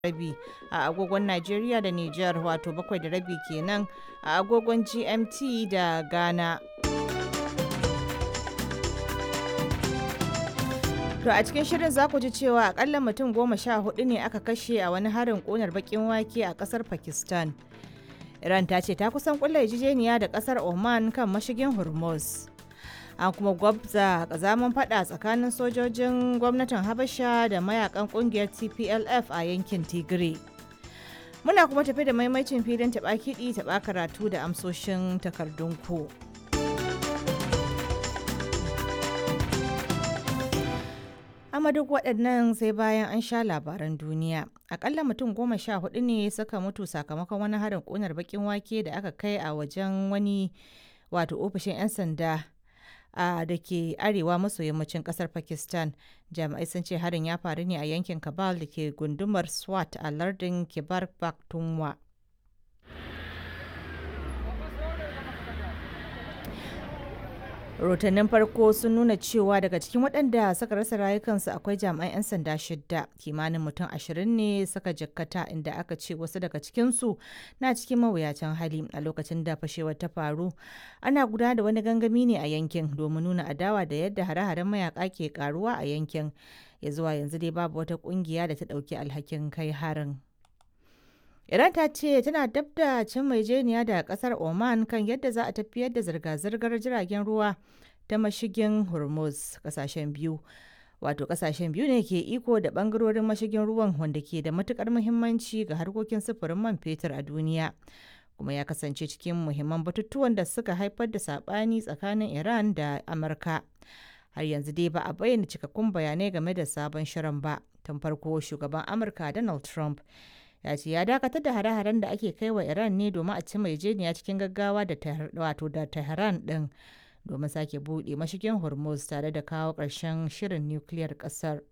rabi a agogon Najeriya da Nijar wato bakwai da rabi kenan a agogon GMT da Ghana. To a cikin shirin za ku ji cewa akalla mutum goma sha hudu ne aka kashe a wani harin ƙunar bakin wake a ƙasar Pakistan. Iran ta ce ta kusan kulla yarjejeniya da ƙasar Oman kan mashigin Hormuz. An kuma gwabza kazaman fada tsakanin sojojin gwamnatin Habasha da mayakan kungiyar TPLF a yankin Tigray. Muna kuma tafi da maimacin filin taɓa kiɗi taɓa karatu da amsoshin takardunku. amma duk waɗannan sai bayan an sha labaran duniya akalla mutum goma sha hudu ne suka mutu sakamakon wani harin ƙunar bakin wake da aka kai a wajen wani wato ofishin 'yan sanda a da ke arewa maso yammacin kasar pakistan jami'ai sun ce harin ya faru ne a yankin kabal da ke gundumar swat a lardin kibar pakhtunkhwa rahotannin farko sun nuna cewa daga cikin waɗanda suka rasa rayukansu akwai jami'an 'yan sanda shidda kimanin mutum ashirin ne suka jikkata inda aka ce wasu daga cikinsu na cikin mawuyacin hali a lokacin da fashewar ta faru ana gudanar da wani gangami ne a yankin domin nuna adawa da yadda hare-haren mayaka ke karuwa a yankin ya zuwa yanzu dai babu wata kungiya da ta ɗauki alhakin kai harin. Iran ta ce tana dab da cin maijeniya da kasar Oman kan yadda za a tafiyar da zirga-zirgar jiragen ruwa ta mashigin Hormuz kasashen biyu. Wato kasashen biyu ne ke iko da bangarorin mashigin ruwan wanda ke da matukar muhimmanci ga harkokin sufurin man fetur a duniya. Kuma ya kasance cikin muhimman batutuwan da suka haifar da sabani tsakanin Iran da Amurka. Har yanzu dai ba a bayyana cikakkun bayanai game da sabon shirin ba. Tun farko shugaban Amurka Donald Trump ya ce ya dakatar da hare-haren da ake kai wa iran ne domin a ci maijeniya cikin gaggawa da wato da tehran din domin sake buɗe mashigin hormuz tare da kawo ƙarshen shirin nukiliyar ƙasar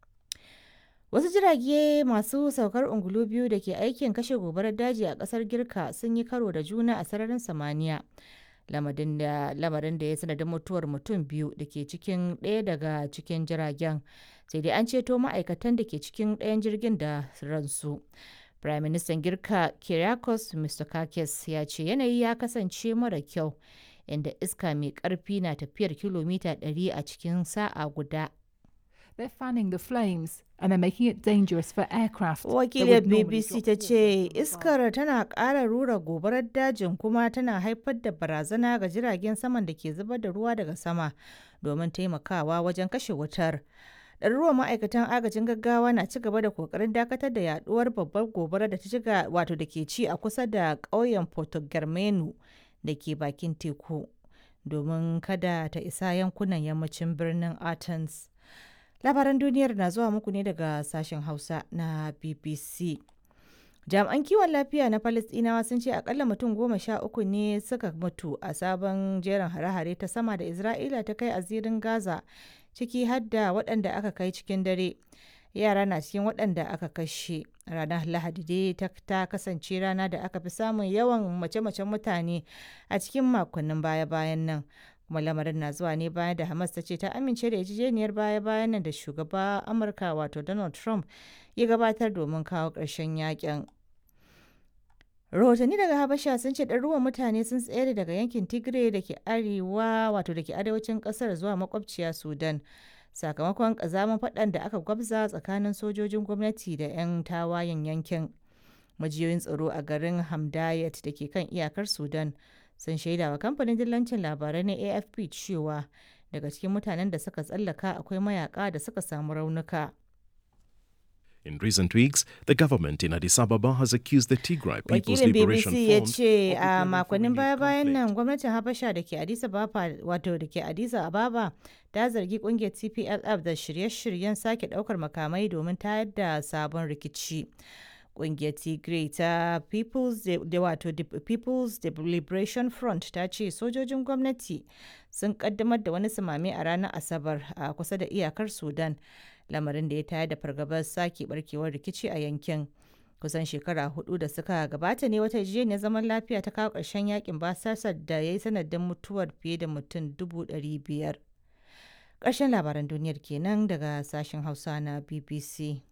wasu jirage masu saukar ungulu biyu da ke aikin kashe gobarar daji a ƙasar girka sun yi karo da juna a sararin samaniya lamarin da ya sanadin mutuwar mutum biyu da ke cikin ɗaya daga cikin jiragen sai dai an ceto ma'aikatan da ke cikin ɗayan jirgin da ransu Prime Minister Girka Kyriakos Mitsotakis ya ce yanayi ya kasance mara kyau inda iska mai ƙarfi na tafiyar kilomita 100 a cikin sa'a guda. They're fanning the flames and they're making it dangerous for aircraft. Wakiliyar BBC ta ce iskar tana ƙara rura gobarar dajin kuma tana haifar da barazana ga jiragen saman da ke zubar da ruwa daga sama domin taimakawa wajen kashe wutar. ɗaruruwan ma'aikatan agajin gaggawa na ci gaba da kokarin dakatar da yaduwar babbar gobara da ta shiga wato da ke ci a kusa da ƙauyen porto germano da ke bakin teku domin kada ta isa yankunan yammacin birnin athens labaran duniyar na zuwa muku ne daga sashen hausa na bbc jami'an kiwon lafiya na palestinawa sun ce akalla mutum goma sha uku ne suka mutu a sabon jerin hare-hare ta sama da isra'ila ta kai a zirin gaza ciki har da waɗanda aka kai cikin dare yara na cikin waɗanda aka kashe ranar lahadi dai ta kasance rana da aka fi samun yawan mace-macen mutane a cikin makonnin baya-bayan nan kuma lamarin na zuwa ne bayan da hamas ta ce ta amince da yarjejeniyar baya-bayan nan da shugaba amurka wato donald trump ya gabatar domin kawo ƙarshen yakin rahotanni daga habasha sun ce ɗaruruwan mutane sun tsere daga yankin tigray da ke arewa wato da ke arewacin ƙasar zuwa makwabciya sudan sakamakon ƙazamin faɗan da aka gwabza tsakanin sojojin gwamnati da 'yan tawayen yankin majiyoyin tsaro a garin hamdayat da ke kan iyakar sudan sun shaida wa kamfanin dillancin labarai na afp cewa daga cikin mutanen da suka tsallaka akwai mayaka da suka samu raunuka In recent weeks, the government in Addis Ababa has accused the Tigray People's Wakilin Liberation BBC ya Front ce of a preparing for makonnin renewed baya-bayan nan conflict. gwamnatin Habasha da ke Addis Ababa wato da ke Addis Ababa ta zargi kungiyar TPLF da shirye-shiryen sake daukar makamai domin tayar da sabon rikici. Kungiyar Tigray ta People's da wato People's Liberation Front ta ce sojojin gwamnati sun kaddamar da wani sumame a ranar Asabar a kusa da iyakar Sudan. lamarin da ya tayar da fargabar sake barkewar rikici a yankin kusan shekara hudu da suka gabata ne wata yarjejeniyar zaman lafiya ta kawo ƙarshen yakin basasar da ya yi sanadin mutuwar fiye da mutum dubu ɗari biyar ƙarshen labaran duniyar kenan daga sashen hausa na bbc